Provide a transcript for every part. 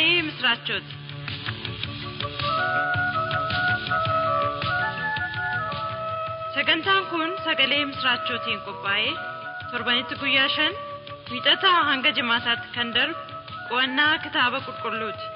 misraachooti. Sagantaan kun sagalee misraachootiin qophaa'ee torbanitti guyyaa shan wiixataa hanga jimaataatti kan darbu qo'annaa kitaaba qulqulluuti.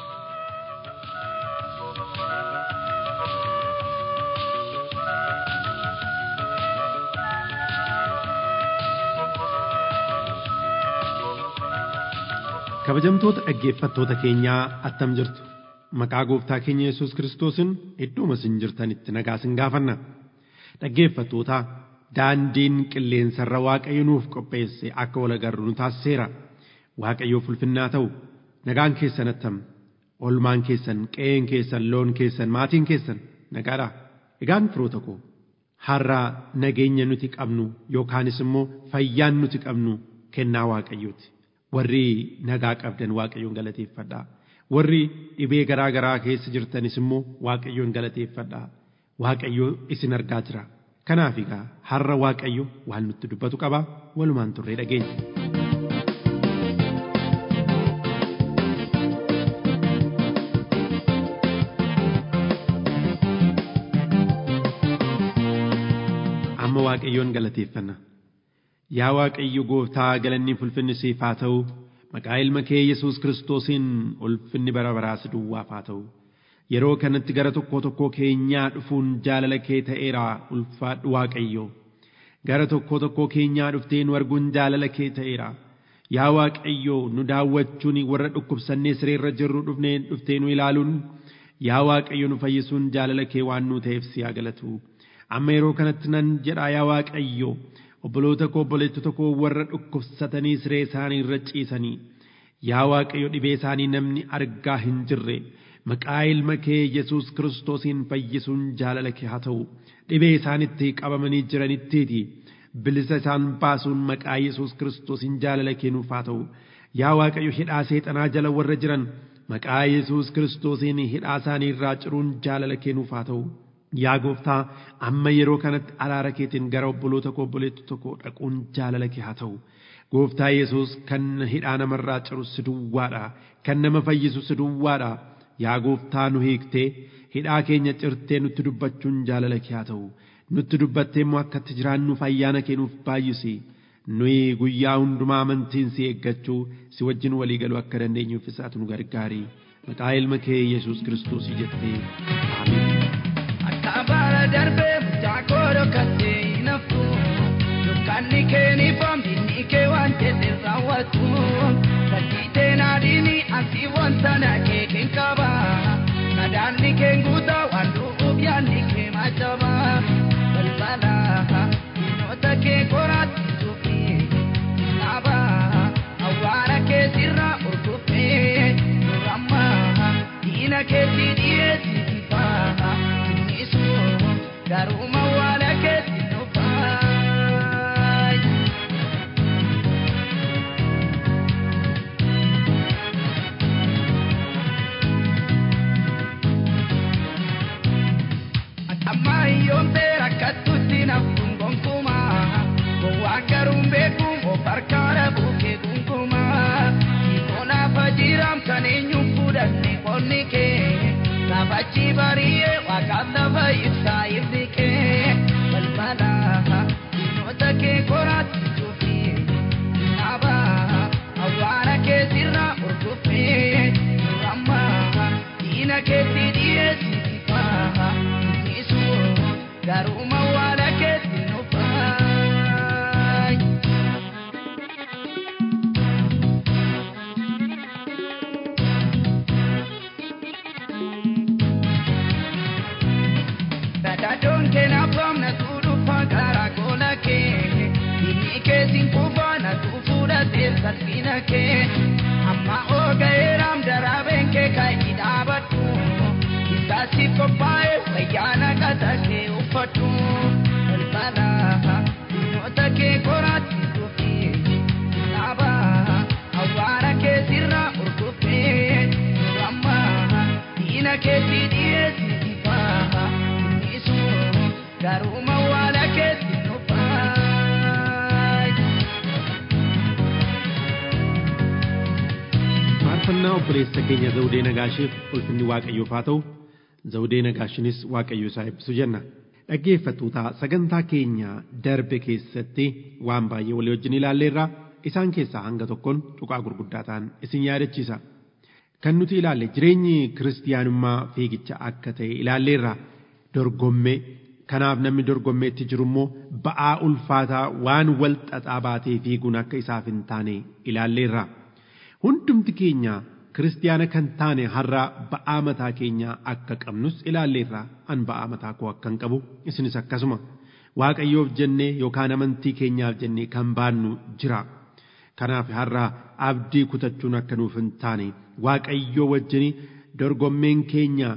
kabajamtoota dhaggeeffattoota keenyaa attam jirtu maqaa gooftaa keenya yesus kiristoosiin iddooma isin jirtanitti nagaa isin gaafanna dhaggeeffattoota daandiin qilleensarra waaqayyo nuuf qopheesse akka wal agarru nu taasiseera waaqayyoof ulfinnaa ta'u nagaan keessan attam olmaan keessan qe'een keessan loon keessan maatiin keessan nagaadha egaan firoota koo har'a nageenya nuti qabnu yookaanis immoo fayyaan nuti qabnu kennaa waaqayyooti. warri nagaa qabdan waaqayyoon galateeffadhaa warri dhibee garaa garaa keessa jirtanis immoo waaqayyoon galateeffadhaa waaqayyo isin argaa jira kanaaf egaa har'a waaqayyo waan nutti dubbatu qaba walumaan turree dhageenya. amma waaqayyoon galateeffanna. Yaa Waaqayyo gooftaa galanni ulfinni siif haa ta'u maqaa ilma kee Yesuus Kiristoosiin ulfinni bara baraas duwwaaf haa ta'u yeroo kanatti gara tokko tokko keenyaa dhufuun jaalala kee ta'eera ulfaadhu Waaqayyo gara tokko tokko keenyaa dhuftee nu arguun jaalala kee ta'eera yaa Waaqayyo nu daawwachuun warra dhukkubsannee sireerra jirru dhufnee dhuftee nu ilaaluun yaa Waaqayyo nu fayyisuun jaalala kee waan nu ta'eef si haa galatu amma yeroo kanatti nan jedhaa yaa Waaqayyo. obboloota koo obboleettota koo warra dhukkubsatanii siree isaanii irra ciisanii yaa waaqayyo dhibee isaanii namni argaa hin jirre maqaa ilma kee yesus kiristoosiin fayyisuun jaalala kee haa ta'u dhibee isaanitti qabamanii jiranittiiti bilisa isaan baasuun maqaa yesus kiristoosiin jaalala kee nuuf haa ta'u yaa waaqayyo hidhaa seexanaa jala warra jiran maqaa yesus kiristoosiin hidhaa isaanii irraa ciruun jaalala kee nuuf haa ta'u. Yaa gooftaa amma yeroo kanatti araara keetiin gara obboloota koo obboleettota koo dhaquun jaalala kee haa ta'u. Gooftaa Yesuus kan hidhaa namarraa ciru si duwwaadha. Kan nama fayyisu si duwwaadha. Yaa gooftaa nu hiiktee hidhaa keenya cirtee nutti dubbachuun jaalala kee haa ta'u. Nutti dubbattee immoo akkatti jiraannuuf ayyaana kee nuuf baay'isi. Nuyi guyyaa hundumaa amantiin si eeggachuu si wajjin walii galuu akka dandeenyuuf isaatu nu gargaari. Maqaa ilma kee Yesuus Kiristoosii jettee. Amiin. Kabara darbee mucaa koodoo kattee hin haftu. Dukkanni kee ni famdinni kee waan jedhe raawwatu. Fakkiitee naadini asii wanta na kee keen qaba. Nadaanni kee guutaa waan du'uuf yaadni kee maachaba. Balbala diinota kee qoraatti suufi naaba. Awwaara kee sirraa urguffee duramma. Diina keetti dhiyeessi fifaa. garuma wala keetti nufaay. Amma hiyyoomtee rakkattutti naftuun gonkumaa gowwaan garuun beekuun of harkaadha buukee gunkumaa hiikonaaf jiraam kan eenyuun fudhanne qonni kee. Sabachi bari'ee waaqaaf lafa ibsaa ifni kee balbala diinota kee qoraatti suufi naaba awwaara kee sirraa urguffee duramma diina keetti dhiyeessi fifaa innisu garuma waala keetti nufaay. Dadadoon kee naafam na tuudhufa gara goola kee inni kee sinkufa na tuufuudhatee salphina kee amma ooga'eeraam daraabeen kee kaayii dhaabadhu isaasi qophaa'e wayyaana qata kee uffadhu balbala diinota kee qoraatti dhufi naaba awwaara kee sirraa urguffee duramma diina keetti dhiyeessi fifaa. garuma wala keetti nufaay. faarfannaa obboleessa keenya zawudee nagaashiif ulfinni waaqayyoof haa ta'u zawudee nagaashinis waaqayyo isaa eebbisu jenna dhaggeeffattoota sagantaa keenya darbe keessatti waan baay'ee walii wajjin ilaalleerra isaan keessaa hanga tokkoon tuqaa gurguddaa ta'an isin yaadachiisa kan nuti ilaalle jireenyi kiristiyaanummaa fiigicha akka ta'e ilaalleerra dorgommee kanaaf namni dorgommeetti jiru immoo ba'aa ulfaataa waan wal xaxaa baatee fiiguun akka isaaf hin taane ilaalleerra. hundumti keenya kiristiyaana kan taane har'a ba'aa mataa keenyaa akka qabnus ilaalleerra an ba'aa mataa koo akkan qabu isinis akkasuma waaqayyoof jennee yookaan amantii keenyaaf jennee kan baannu jira kanaaf har'a abdii kutachuun akka nuuf hin taane waaqayyoo wajjin dorgommeen keenya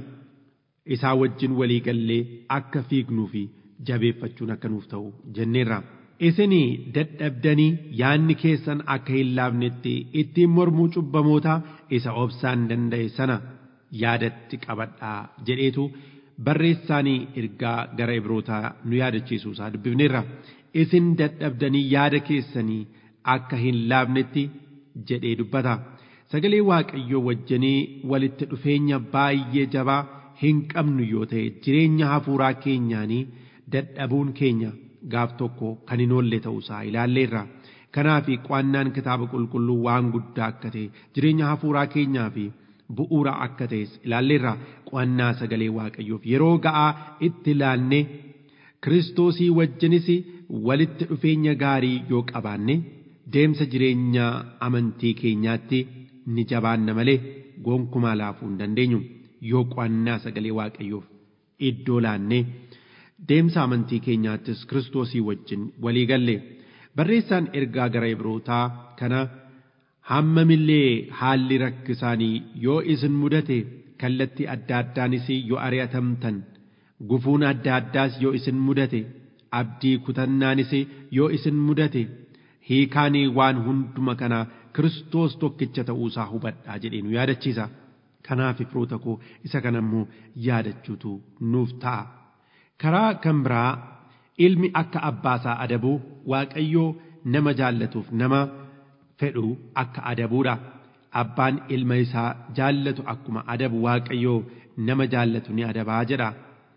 isaa wajjin walii gallee akka fiignuu fi jabeeffachuun akka nuuf ta'u jenneerra. isinii dadhabdanii yaanni keessan akka hin laafnetti ittiin mormuu cubbamoota isa obsaan danda'e sana yaadatti qabadhaa jedheetu barreessaanii ergaa gara ibrootaa nu yaadachiisuu isaa dubbifneerra isin dadhabdanii yaada keessanii akka hin laafnetti jedhee dubbata sagalee waaqayyoo wajjinii walitti dhufeenya baay'ee jabaa hin qabnu yoo ta'e jireenya hafuuraa keenyaanii dadhabuun keenya gaaf tokko kan hin oolle ta'uusaa ilaalleerra. Kanaaf qo'annaan kitaaba qulqulluu waan guddaa akka ta'e jireenya hafuuraa keenyaa fi bu'uura akka ta'es ilaalleerra qo'annaa sagalee waaqayyoof yeroo ga'aa itti ilaalne kiristoosii wajjinis walitti dhufeenya gaarii yoo qabaanne deemsa jireenya amantii keenyaatti ni jabaanna malee gonkumaa laafuu hin dandeenyu yoo qo'annaa sagalee waaqayyoof iddoo laannee. deemsa amantii keenyaattis kiristoosii wajjin walii galle barreessaan ergaa gara ibrootaa kana hammamillee haalli rakkisaanii yoo isin mudate kallattii adda addaanis yoo ari'atamtan gufuun adda addaas yoo isin mudate abdii kutannaanis yoo isin mudate hiikaanii waan hunduma kanaa kiristoos tokkicha ta'uusaa hubadhaa jedhee nu yaadachiisa kanaaf firoota koo isa kana immoo yaadachuutu nuuf ta'a. karaa kan biraa ilmi akka abbaasaa adabu waaqayyoo nama jaallatuuf nama fedhu akka adabuudha abbaan ilma isaa jaallatu akkuma adabu waaqayyoo nama jaallatu ni adabaa jedha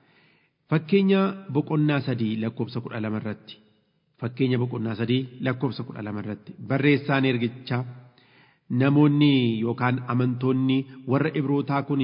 fakkeenya boqonnaa sadii lakkoofsa kudha lama irratti fakkeenya boqonnaa sadii lakkoofsa kudha lama irratti barreessaan ergichaa namoonni yookaan amantoonni warra ibrootaa kun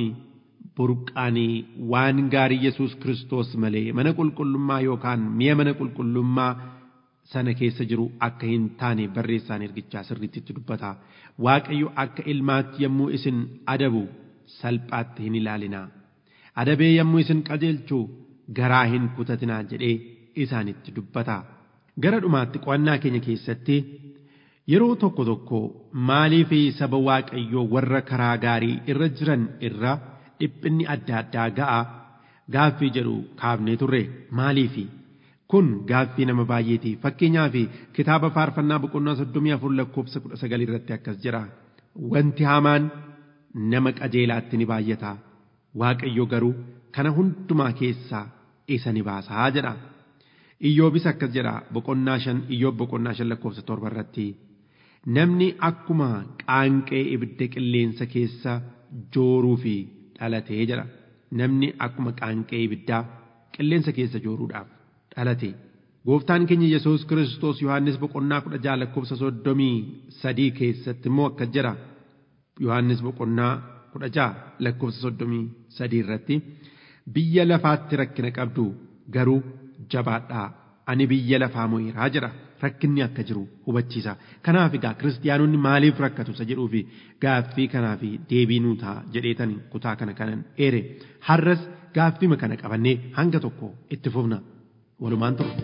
burqaanii waan gaarii yesus kiristoos malee mana qulqullummaa yookaan mi'a mana qulqullummaa sana keessa jiru akka hin taane barreessaan ergichaa sirriitti itti dubbata waaqayyo akka ilmaatti yommuu isin adabu salphaatti hin ilaalinaa adabee yommuu isin qajeelchu garaa hin kutatinaa jedhee isaanitti dubbata gara dhumaatti qo'annaa keenya keessatti yeroo tokko tokko maaliif saba waaqayyoo warra karaa gaarii irra jiran irra dhiphinni adda addaa ga'a gaaffii jedhu kaafnee turre maaliifi kun gaaffii nama baay'eeti fakkeenyaaf kitaaba faarfannaa boqonnaa soddomii afur lakkoofsa kudha sagalii irratti akkas jira wanti hamaan nama qajeelaatti ni baay'ata waaqayyo garuu kana hundumaa keessaa isa ni baasaa jedha iyyoobis akkas jedha boqonnaa shan iyyoob boqonnaa shan lakkoofsa torba irratti namni akkuma qaanqee ibidda qilleensa keessa jooruu fi dhalatee jedha namni akkuma qaanqee ibiddaa qilleensa keessa jooruudhaaf dhalate gooftaan keenya yesus kiristoos yohannis boqonnaa kudha jaha lakkoofsa soddomii sadii keessatti immoo akkas jedha yohannis boqonnaa kudha jaha lakkoofsa soddomii sadii irratti biyya lafaatti rakkina qabdu garuu jabaadhaa ani biyya lafaa mo'eeraa jedha rakkinni akka jiru hubachiisa kanaaf egaa kiristiyaanonni maaliif rakkatu isa jedhuufi gaaffii kanaaf deebii nuu ta'a jedheetan kutaa kana kanan eere har'as gaaffima kana qabannee hanga tokko itti fufna walumaan ta'u.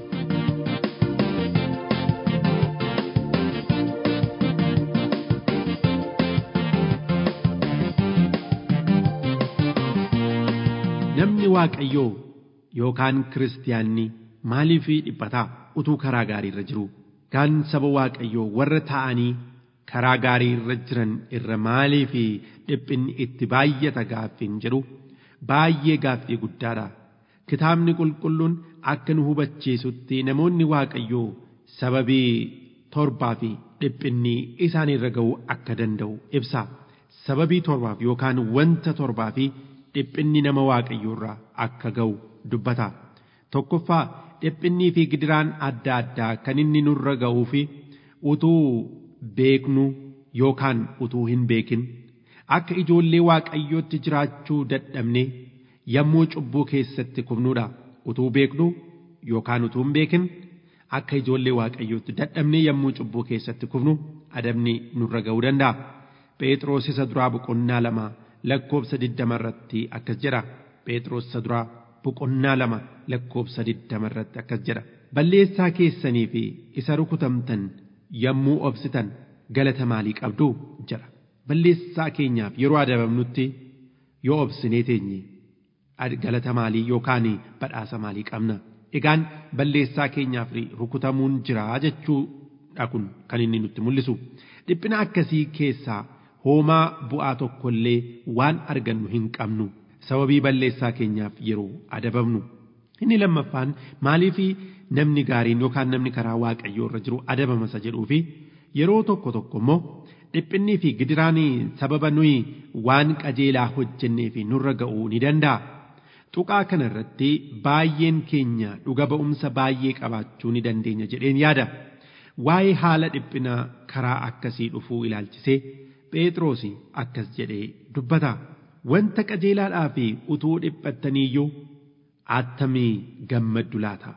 namni waaqayyoo yookaan kiristiyaanni maaliif dhiphataa utuu karaa gaarii irra jiru gaan saba waaqayyoo warra ta'anii karaa gaarii irra jiran irra maaliif dhiphinni itti baay'ata gaaffiin jedhu baay'ee gaaffii guddaadha kitaabni qulqulluun akka nu hubachiisutti namoonni waaqayyoo sababii torbaa fi dhiphinni isaan irra ga'uu akka danda'u ibsa sababii torbaaf yookaan wanta torbaa fi dhiphinni nama waaqayyoo irraa akka ga'u dubbata. Tokkoffaa dhiphinnii fi gidiraan adda addaa kan inni nurra ga'uu fi utuu beeknu yookaan utuu hin beekin akka ijoollee waaqayyootti jiraachuu dadhabne yommuu cubbuu keessatti kufnuudha. Utuu beeknu yookaan utuu hin beekin akka ijoollee waaqayyootti dadhabne yommuu cubbuu keessatti kufnu adabni nurra ga'uu danda'a. Phexros isa duraa boqonnaa lama lakkoobsa digdama irratti akkas jedha. Phexros isa duraa boqonnaa lama lakkoobsa digdama irratti akkas jedha. Balleessaa keessanii fi isa rukutamtan yommuu obsitan galata maalii qabdu jedha. Balleessaa keenyaaf yeroo adabamnutti yoo obsinee teenye galata maalii yookaan badhaasa maalii qabna. Egaan balleessaa keenyaaf rukutamuun jira jechuudha kun kan inni nutti mul'isu. Dhiphina akkasii keessaa hoomaa bu'aa tokkollee waan argannu hin qabnu sababii balleessaa keenyaaf yeroo adabamnu. Inni lammaffaan maaliif namni gaariin yookaan namni karaa waaqayyoo irra jiru adabama isa jedhuu fi yeroo tokko tokko immoo dhiphinnii fi gidiraan sababa nuyi waan qajeelaa hojjennee fi nurra ga'uu ni danda'a. Tuqaa kana irratti baay'een keenya dhuga ba'umsa baay'ee qabaachuu ni dandeenya jedheen yaada. Waa'ee haala dhiphinaa karaa akkasii dhufuu ilaalchisee Phexros akkas jedhee dubbata. Wanta qajeelaadhaa fi utuu dhiphattaniiyyuu attamii gammaddu laata.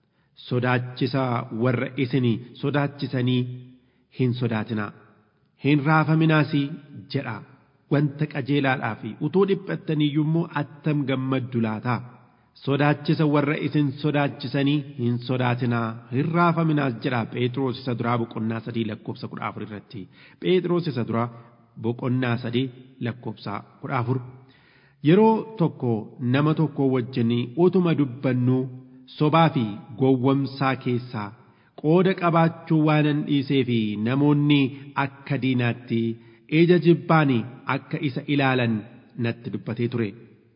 Sodaachisa warra isin sodaachisanii hin sodaatinaa. Hin raafaminaas jedha. Wanta qajeelaadhaa fi utuu dhiphattaniiyyuu immoo attam gammaddu laata. Sodaachisa warra isin sodaachisanii hin sodaatinaa hin raafaminaas jedha Phexros isa duraa boqonnaa sadii lakkoobsa kudha afur irratti. Phexros isa duraa boqonnaa sadii lakkoobsa kudha afur. Yeroo tokko nama tokko wajjin utuma dubbannuu sobaa fi gowwomsaa keessaa qooda qabaachuu waanan dhiisee fi namoonni akka diinaatti ija jibbaan akka isa ilaalan natti dubbatee ture.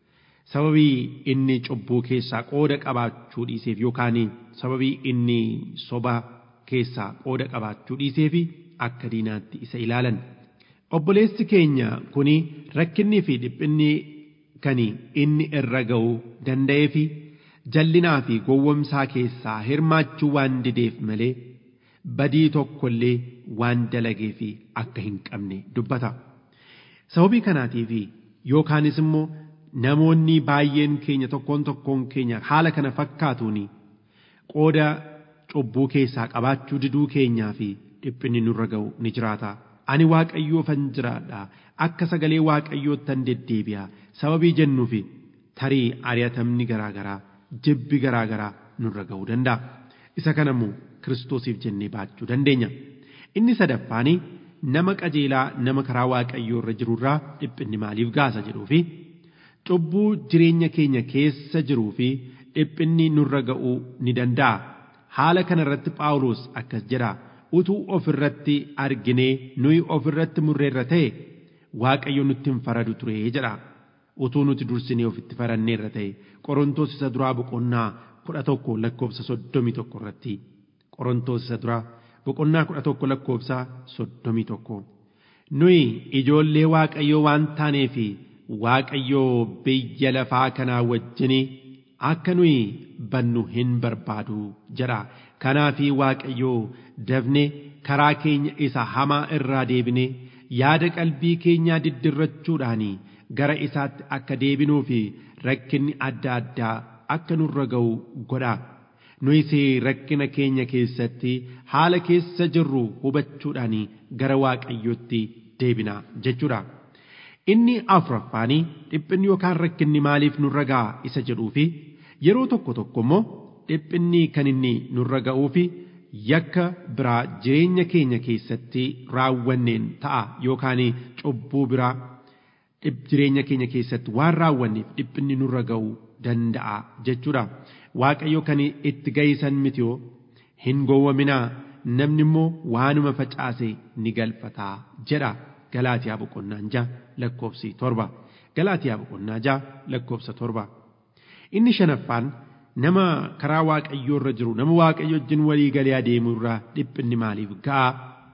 Sababii inni cubbuu keessaa qooda qabaachuu dhiiseef yookaan sababii inni soba keessaa qooda qabaachuu dhiiseef akka diinaatti isa ilaalan. Obboleessi keenya kuni rakkinnii fi dhiphinni kan inni irra ga'uu danda'ee fi jallinaa fi gowwomsaa keessaa hirmaachuu waan dideef malee badii tokkollee waan dalagee fi akka hin qabne dubbata. Sababii kanaatiif yookaanis immoo namoonni baay'een keenya tokkoon tokkoon keenya haala kana fakkaatuun qooda cubbuu keessaa qabaachuu diduu keenyaa fi dhiphinni nurra ga'u ni jiraata. Ani waaqayyoofan jiraadha akka sagalee waaqayyoottan deddeebi'a sababii jennuufi tarii ari'atamni garaagaraa jibbi garaagaraa nurra ga'uu danda'a. Isa kanammoo kiristoosiif jennee baachuu dandeenya. Inni sadaffaani nama qajeelaa nama karaa waaqayyoo irra jirurraa dhiphinni maaliif gaasa jedhuufi cubbuu jireenya keenya keessa jiruu fi dhiphinni nurra ga'uu ni danda'a. Haala kanarratti Phaawulos akkas jedha. utuu ofirratti arginee nuyi ofirratti murreerra ta'e waaqayyo nutti hin faradu ture jedha utuu nuti dursinee ofitti faranneerra ta'e qorontoos isa duraa boqonnaa kudha tokko lakkoobsa soddomii tokko irratti qorontoos isa duraa boqonnaa kudha tokko lakkoobsa soddomii tokko nuyi ijoollee waaqayyoo waan taaneef waaqayyoo biyya lafaa kanaa wajjinii akka nuyi bannu hin barbaadu jedha kanaafi waaqayyoo dafne karaa keenya isa hamaa irraa deebine yaada qalbii keenyaa diddirrachuudhaan gara isaatti akka deebinuu fi rakkinni adda addaa akka nurra ga'u godha nuyis rakkina keenya keessatti haala keessa jirru hubachuudhaan gara waaqayyootti deebina jechuudha. Inni afuraffaanii dhiphinni yookaan rakkinni maaliif nurra ga'a isa jedhuu fi yeroo tokko tokko immoo dhiphinni kan inni nurra ga'uu fi yakka biraa jireenya keenya keessatti raawwanneen ta'a yookaan cubbuu biraa jireenya keenya keessatti waan raawwanneef dhiphinni nurra ga'uu danda'a jechuudha. Waaqayyo kan itti ga'isan miti yoo hin gowwaminaa namni immoo waanuma facaase ni galfataa jedha Galaatiyaa boqonnaa ja'a lakkoofsi torba. Galaatiyaa boqonnaa ja'a lakkoofsa torba. Inni shanaffaan nama karaa waaqayyoo irra jiru nama waaqayyo wajjin walii galee adeemu irraa dhiphinni maaliif ga'a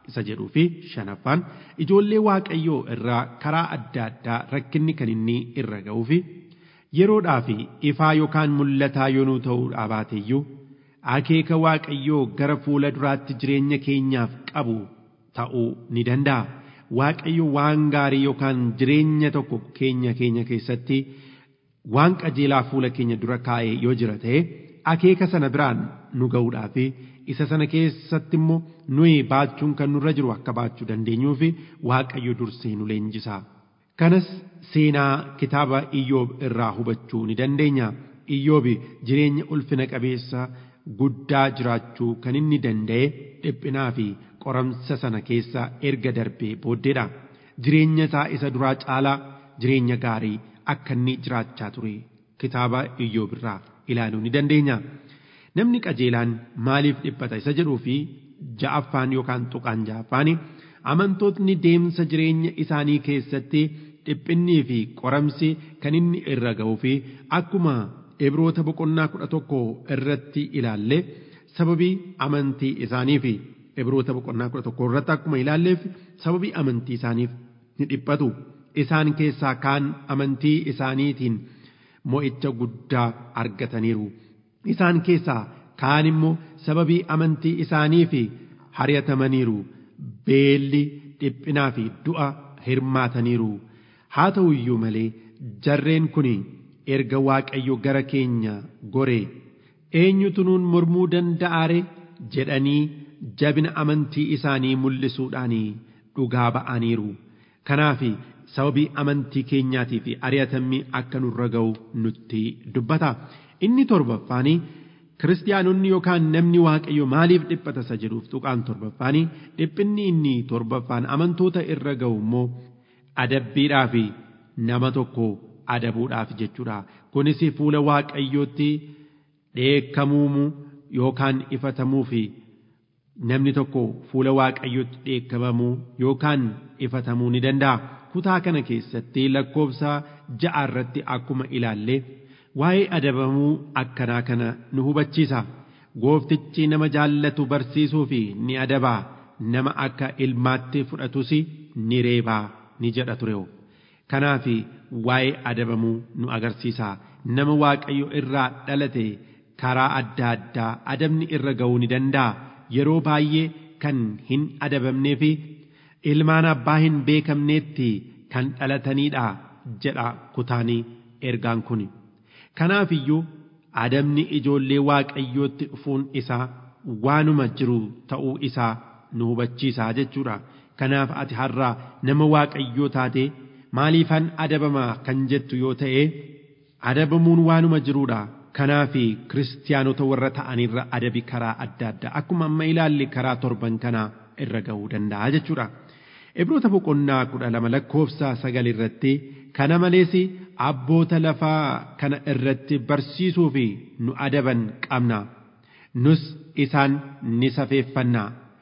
isa jedhuu fi shanaffaan ijoollee waaqayyoo irraa karaa adda addaa rakkinni kan inni irra ga'uu fi yeroodhaa fi ifaa yookaan mul'ataa yoonuu ta'uudhaa baateeyyuu akeeka waaqayyoo gara fuula duraatti jireenya keenyaaf qabu ta'uu ni danda'a. Waaqayyo waan gaarii yookaan jireenya tokko keenya keenya keessatti waan qajeelaa fuula keenya dura kaa'ee yoo jira ta'e akeeka sana biraan nu ga'uudhaa fi isa sana keessatti immoo nuyi baachuun kan nurra jiru akka baachuu dandeenyuu fi waaqayyo dursee nu leenjisa. Kanas seenaa kitaaba Iyyoob irraa hubachuu ni dandeenya. Iyyoobi jireenya ulfina qabeessa guddaa jiraachuu kan inni danda'e dhiphinaa fi qoramsa sana keessa erga darbee booddeedha. Jireenya isaa isa duraa caalaa jireenya gaarii akka inni jiraachaa ture kitaaba Iyyoob irraa ilaaluu ni dandeenya. Namni qajeelaan maaliif dhiphata isa jedhuu fi ja'affaan yookaan tuqaan ja'affaan amantootni deemsa jireenya isaanii keessatti dhiphinnii fi qoramsi kan inni irra ga'uu fi akkuma Ibroota boqonnaa kudha tokko irratti ilaalle sababii amantii isaanii fi Ibroota boqonnaa kudha tokko irratti akkuma ilaalleef sababii amantii isaaniif ni dhiphatu. Isaan keessaa kaan amantii isaaniitiin mo'icha guddaa argataniiru. Isaan keessaa kaan immoo sababii amantii isaanii fi hari'atamaniiru. Beelli dhiphinaa fi du'a hirmaataniiru. Haa ta'u iyyuu malee jarreen kuni erga waaqayyo gara keenya gore eenyutu nuun mormuu danda'aare jedhanii jabina amantii isaanii mul'isuudhaan dhugaa ba'aniiru. Kanaaf sababii amantii keenyaatii fi ari'atamni akka nurra ga'u nutti dubbata. Inni torbaffaanii kiristaanonni yookaan namni waaqayyo maaliif dhiphata isa jedhuuf tuqaan torbaffaanii dhiphinni inni torbaffaan amantoota irra ga'u immoo adabbiidhaa fi nama tokko adabuudhaaf jechuudha. Kunis fuula waaqayyootti dheekkamuu yookaan ifatamuu fi namni tokko fuula waaqayyootti dheekkamamuu yookaan ifatamuu ni danda'a. Kutaa kana keessatti lakkoofsa ja'a irratti akkuma ilaalle waa'ee adabamuu akkanaa kana nu hubachiisa. Gooftichi nama jaallatu barsiisuu fi ni adabaa nama akka ilmaatti fudhatus ni reebaa ni jedha ture. Kanaaf waa'ee adabamuu nu agarsiisa. Nama waaqayyo irraa dhalate karaa adda addaa adabni irra ga'uu ni danda'a. Yeroo baay'ee kan hin adabamnee fi ilmaan abbaa hin beekamneetti kan dhalataniidha jedha kutaanii ergaan kun. Kanaaf iyyuu adabni ijoollee waaqayyootti dhufuun isaa waanuma jiru ta'uu isaa nu hubachiisa jechuudha. Kanaaf ati har'aa nama waaqayyoo taate maaliifan adabamaa kan jettu yoo ta'e adabamuun waanuma jiruudha. Kanaaf kiristaanota warra ta'anirra adabi karaa adda addaa akkuma amma ilaalle karaa torban kanaa irra ga'uu danda'a jechuudha. Ibroota boqonnaa kudha lama lakkoofsa sagal irratti kana malees abboota lafaa kana irratti barsiisuu fi nu adaban qabna. Nus isaan ni safeeffanna.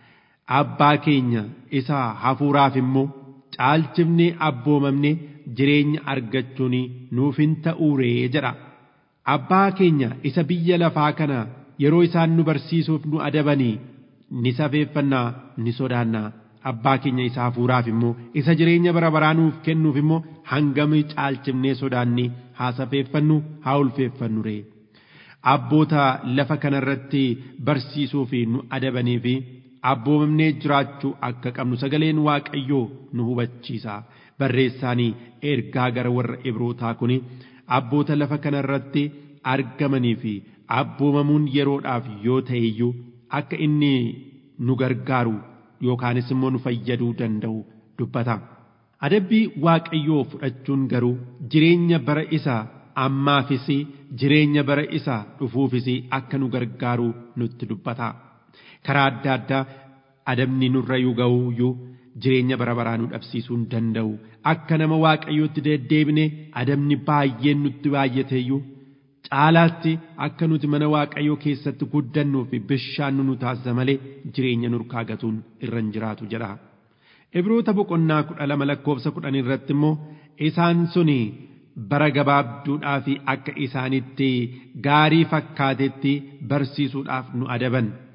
Abbaa keenya isa hafuuraaf immoo caalchifnee abboomamne jireenya argachuun nuuf hin ta'uuree jedha. Abbaa keenya isa biyya lafaa kana yeroo isaan nu barsiisuuf nu adabanii ni safeeffannaa ni sodaannaa. Abbaa keenya isa hafuuraaf immoo isa jireenya bara baraa nuuf kennuuf immoo hangami caalchifnee sodaanni haa safeeffannu haa ulfeeffannu ree. Abboota lafa kanarratti barsiisuu fi nu adabanii fi abboomamnee jiraachuu akka qabnu sagaleen waaqayyoo nu hubachiisa. Barreessaanii ergaa gara warra Ibrootaa kuni abboota lafa kanarratti argamanii fi abboomamuun yeroodhaaf yoo ta'e iyyuu akka inni nu gargaaru yookaanis immoo nu fayyaduu danda'u dubbata. Adabbii waaqayyoo fudhachuun garuu jireenya bara isa ammaafis jireenya bara isa dhufuufis akka nu gargaaru nutti dubbata. Karaa adda addaa adabni nurra yoo ga'u iyyuu jireenya bara baraa nu dhabsiisuu hin danda'u. Akka nama waaqayyootti deddeebine adabni baay'een nutti baay'ate iyyuu caalaatti akka nuti mana waaqayyoo keessatti guddannuu fi bishaan nu taasisa malee jireenya nurkaa gatuun irra hin jiraatu jedha. Ibroota boqonnaa kudha lama lakkoofsa kudhan irratti immoo isaan suni bara gabaabduudhaa fi akka isaanitti gaarii fakkaatetti barsiisuudhaaf nu adaban.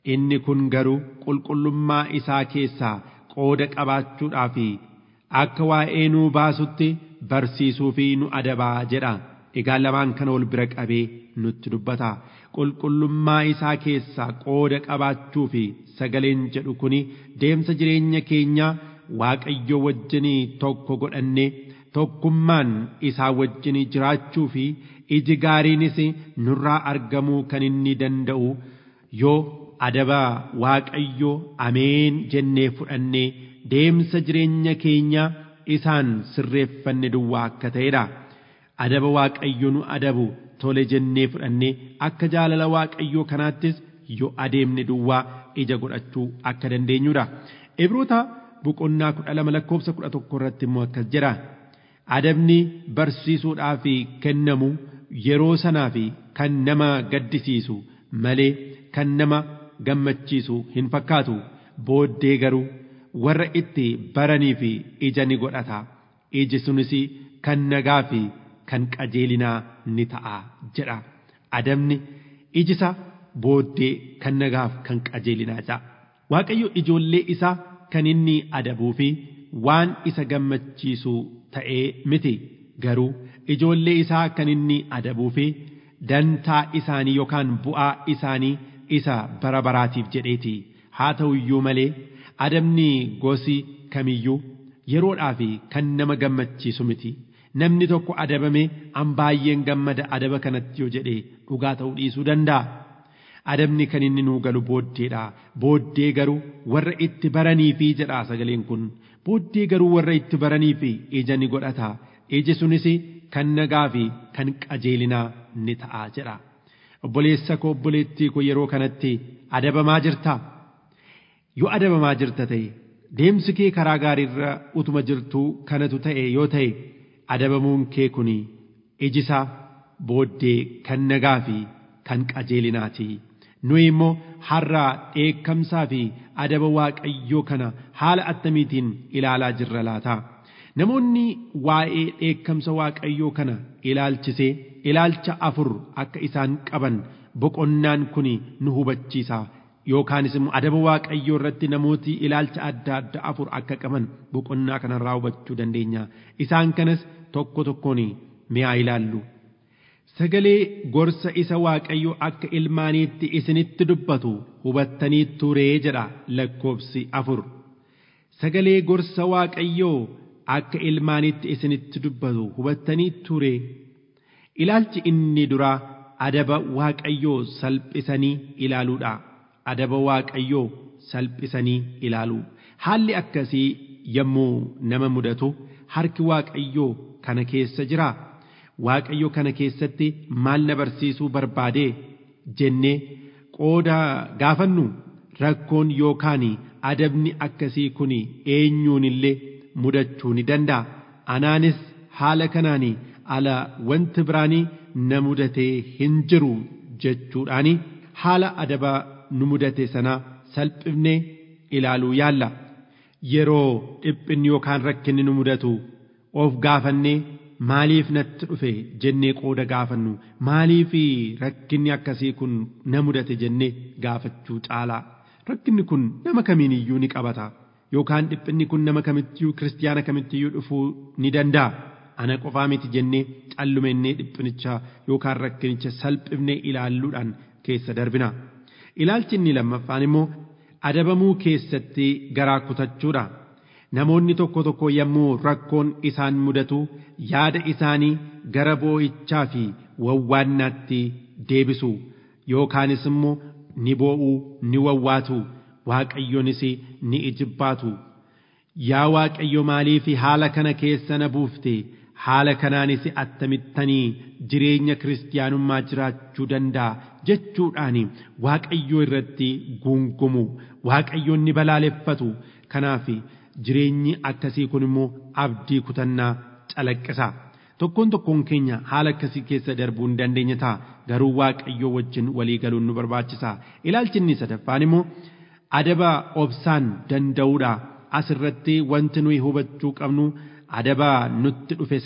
inni kun garuu qulqullummaa isaa keessaa qooda qabaachuudhaa fi akka waa'ee nuu baasutti barsiisuu fi nu adabaa jedha egaa lamaan kana wal bira qabee nutti dubbata qulqullummaa isaa keessaa qooda qabaachuu fi sagaleen jedhu kuni deemsa jireenya keenyaa waaqayyo wajjinii tokko godhannee tokkummaan isaa wajjinii jiraachuu fi iji gaariinis nurraa argamuu kan inni danda'u yoo adaba waaqayyo ameen jennee fudhannee deemsa jireenya keenyaa isaan sirreeffanne duwwaa akka ta'edha. Adaba waaqayyo nu adabu tole jennee fudhannee akka jaalala waaqayyoo kanaattis yoo adeemne duwwaa ija godhachuu akka dandeenyudha. Ibroota boqonnaa kudha lama lakkoofsa kudha tokko irratti immoo akkas jedha. Adabni barsiisuudhaaf kennamu yeroo sanaa fi kan nama gaddisiisu malee kan nama gammachiisu hin fakkaatu booddee garuu warra itti baranii fi ija ni godhata iji sunis kan nagaa fi kan qajeelinaa ni ta'a jedha adabni ijisa booddee kan nagaaf kan qajeelinaa jedha waaqayyo ijoollee isaa kan inni adabuu fi waan isa gammachiisu ta'ee miti garuu ijoollee isaa kan inni adabuu fi dantaa isaanii yookaan bu'aa isaanii isa bara baraatiif jedheeti haa ta'u iyyuu malee adabni gosi kamiyyuu yeroodhaa fi kan nama gammachiisu miti namni tokko adabame an baay'een gammada adaba kanatti yoo jedhe dhugaa ta'uu dhiisuu danda'a. Adabni kan inni nuu galu booddeedha. Booddee garuu warra itti baranii fi jedha sagaleen kun. Booddee garuu warra itti baranii fi ija ni godhata. Iji sunis kan nagaa fi kan qajeelinaa ni ta'a jedha. Obboleessa koo obboleettii koo yeroo kanatti adabamaa jirta. Yoo adabamaa jirta ta'e deemsi kee karaa gaariirra utuma jirtuu kanatu ta'e yoo ta'e adabamuun kee kun ijisaa booddee kan nagaa fi kan qajeelinaati. Nuyi immoo har'aa dheekkamsaa fi adaba waaqayyoo kana haala attamiitiin ilaalaa jirra laata? Namoonni waa'ee dheekkamsa waaqayyoo kana ilaalchisee ilaalcha afur akka isaan qaban boqonnaan kun nu hubachiisa. Yookaanis immoo adaba waaqayyoo irratti namooti ilaalcha adda addaa afur akka qaban boqonnaa kanarraa hubachuu dandeenya. Isaan kanas tokko tokkoon mi'aa ilaallu. Sagalee gorsa isa waaqayyo akka ilmaaniitti isinitti dubbatu hubattanii turee jedha lakkoobsi afur. Sagalee gorsa waaqayyoo akka ilmaaniitti isinitti dubbatu hubattanii turee. Ilaalchi inni duraa adaba waaqayyoo salphisanii ilaaluudha. Adaba waaqayyoo salphisanii ilaaluu. Haalli akkasii yommuu nama mudatu harki waaqayyoo kana keessa jiraa. Waaqayyo kana keessatti maal na barsiisuu barbaade jennee qooda gaafannu rakkoon yookaan adabni akkasii kun eenyuun illee mudachuu ni danda'a. Anaanis haala kanaan ala wanti biraanii na mudatee hin jiru jechuudhaan haala adaba nu mudate sana salphifnee ilaaluu yaalla. Yeroo dhiphinni yookaan rakkinni nu mudatu of gaafannee maaliif natti dhufe jennee qooda gaafannu maaliif rakkinni akkasii kun na mudate jennee gaafachuu caalaa rakkinni kun nama kamiin iyyuu ni qabata yookaan dhiphinni kun nama kamittiyyuu kiristiyaana kamittiyyuu dhufuu ni danda'a ana qofaa miti jennee callumennee dhiphinicha yookaan rakkinicha salphifnee ilaalluudhaan keessa darbina ilaalchi inni lammaffaan immoo adabamuu keessatti garaa kutachuudha. Namoonni tokko tokko yommuu rakkoon isaan mudatu yaada isaanii gara boo'ichaa fi wawwaannaatti deebisu yookaanis immoo ni boo'uu ni wawwaatu waaqayyonis ni ijibbaatu. Yaa waaqayyo maaliif haala kana keessa na buufte haala kanaanis attamittanii jireenya kiristiyaanummaa jiraachuu danda'a jechuudhaan waaqayyoo irratti guungumu waaqayyoon ni balaaleffatu kanaaf. jireenyi akkasii kun immoo abdii kutannaa calaqqisa. Tokkoon tokkoon keenya haala akkasii keessa darbuu hin dandeenya ta'a. Garuu waaqayyoo wajjin walii galuun nu barbaachisa. Ilaalchi inni sadaffaan immoo adaba obsaan danda'uudha. Asirratti wanti nuyi hubachuu qabnu adaba nutti dhufe sana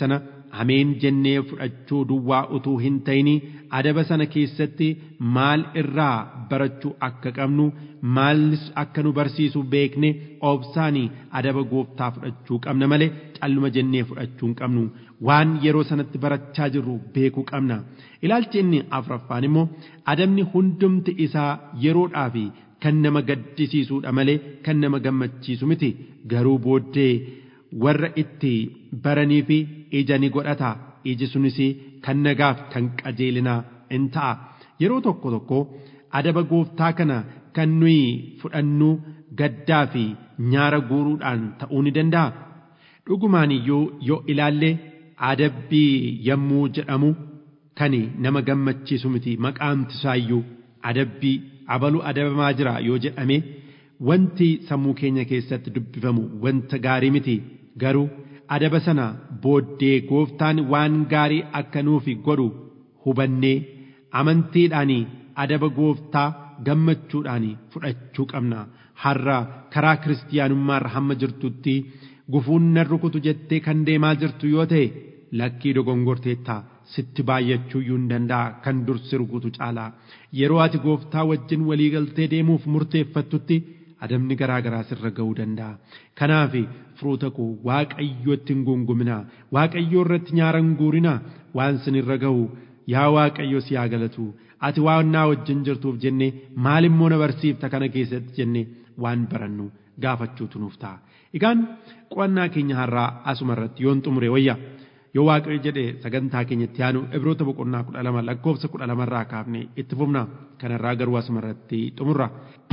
ameen jennee fudhachuu duwwaa utuu hin ta'ini adaba sana keessatti maal irraa barachuu akka qabnu maalis akka nu barsiisu beekne obsaanii adaba gooftaa fudhachuu qabna malee calluma jennee fudhachuu hin qabnu waan yeroo sanatti barachaa jirru beekuu qabna ilaalchi inni afuraffaan immoo adabni hundumti isaa yeroodhaa fi kan nama gaddisiisuudha malee kan nama gammachiisu miti garuu booddee warra itti baranii fi ija ni godhata iji sunis kan nagaaf kan qajeelinaa in ta'a yeroo tokko tokko adaba gooftaa kana kan nuyi fudhannu gaddaa fi nyaara guuruudhaan ta'uu ni danda'a dhugumaan iyyuu yoo ilaalle adabbii yommuu jedhamu kan nama gammachiisu miti maqaamti isaayyuu adabbii abalu adabamaa jira yoo jedhame wanti sammuu keenya keessatti dubbifamu wanta gaarii miti garuu adaba sana booddee gooftaan waan gaarii akka nuuf godhu hubannee amantiidhaan adaba gooftaa gammachuudhaan fudhachuu qabna har'a karaa kiristiyaanummaarra hamma jirtutti gufuun nan rukutu jettee kan deemaa jirtu yoo ta'e lakkii dogongorteetta sitti baay'achuu iyyuu hin danda'a kan dursi rukutu caalaa yeroo ati gooftaa wajjin walii galtee deemuuf murteeffattutti adabni garaa garaa sirra ga'uu danda'a kanaaf firoota koo waaqayyootti hin gunguminaa waaqayyoo irratti nyaara hin guurinaa waan sinirra ga'u yaa waaqayyo si haa galatu ati waan naa wajjin jirtuuf jenne maal immoo na barsiifta kana keessatti jenne waan barannu gaafachuutu nuuf ta'a egaan qo'annaa keenya har'aa asuma irratti yoon xumure wayya yoo waaqayyo jedhe sagantaa keenyatti aanu ibroota boqonnaa kudha lama lakkoofsa kudha lamarraa kaafne itti fufna kanarraa garuu asuma irratti xumurra.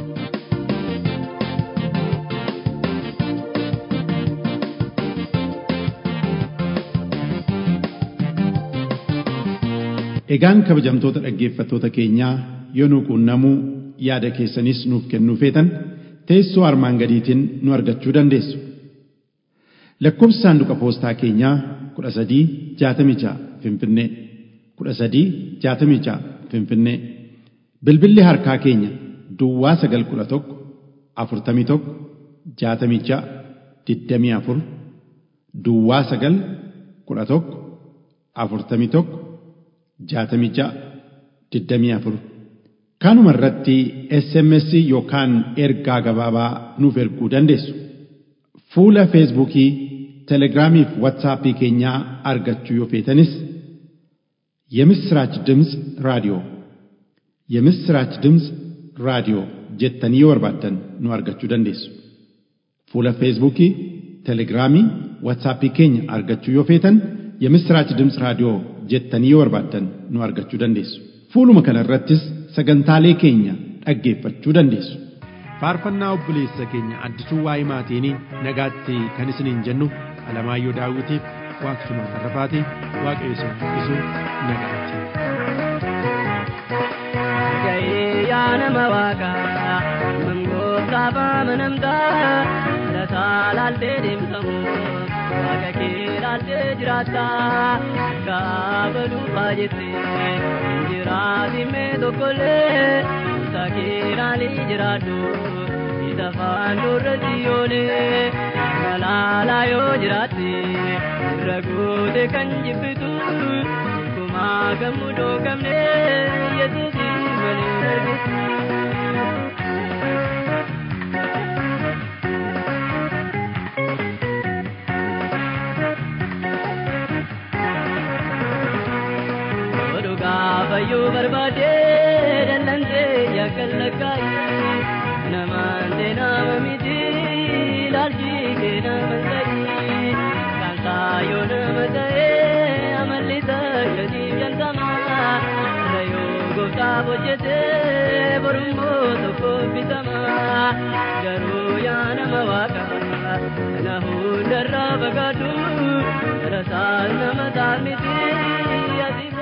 Egaan kabajamtoota dhaggeeffattoota keenyaa yoo nu quunnamuu yaada keessanis nuuf kennuu feetan teessoo armaan gadiitiin nu argachuu dandeessu. Lakkoofsi saanduqa poostaa keenyaa kudha sadii jaatamii ja'a Finfinnee kudha sadii jaatamii ja'a Finfinnee bilbilli harkaa keenya Duwwaa sagal kudha tokko afurtamii tokko jaatamii ja'a digdamii afur Duwwaa sagal kudha tokko afurtamii tokko jaatamii ja'a digdamii afur kanuma irratti SMS yookaan ergaa gabaabaa nuuf erguu dandeessu. Fuula Feesbuukii, Telegiraamii fi Waatsaappii keenyaa argachuu yoo feetanis የምስራች ድምፅ ራዲዮ የምስራች ድምፅ ራዲዮ jettanii yoo barbaaddan nu argachuu dandeessu. Fuula Feesbuukii, Telegiraamii, Waatsaappii keenya argachuu yoo feetan የምስራች ድምፅ raadiyoo jettanii yoo barbaaddan nu argachuu dandeessu. Fuuluma kana irrattis sagantaalee keenya dhaggeeffachuu dandeessu. faarfannaa obboleessa keenya addisuu waa'ee maatiin nagaatti kan isiniin jennu alamaayyoo daawwitiif waaqsuma tarrafaati waaqayyo isin guddisuu nagaatti. Gahee yaa nama waaqaa mangootaaf amanamtaa lataa laaltee deemsamu waaqa kee laaltee jiraata gaafa dhuunfaa jettee jiraatimee tokkollee isa kee laalii jiraadhu isa faanduurra siyoonee malaalaa yoo jiraatte irra goote kan jibbitu kumaa gammudoo qabne yesuusii malee argitu. Oduu gaafayyuu barbaade dallantee yakkan lakkaayi namaan nama miti laalchi kee nama ta'i kan saayoo nama ta'e amalli takkasiif jantama rayoo gooftaaf hojjete borummoo tokko bitama garuu yaa nama waaqa na hundarraa fagaadhu rasaas nama taa'an miti ati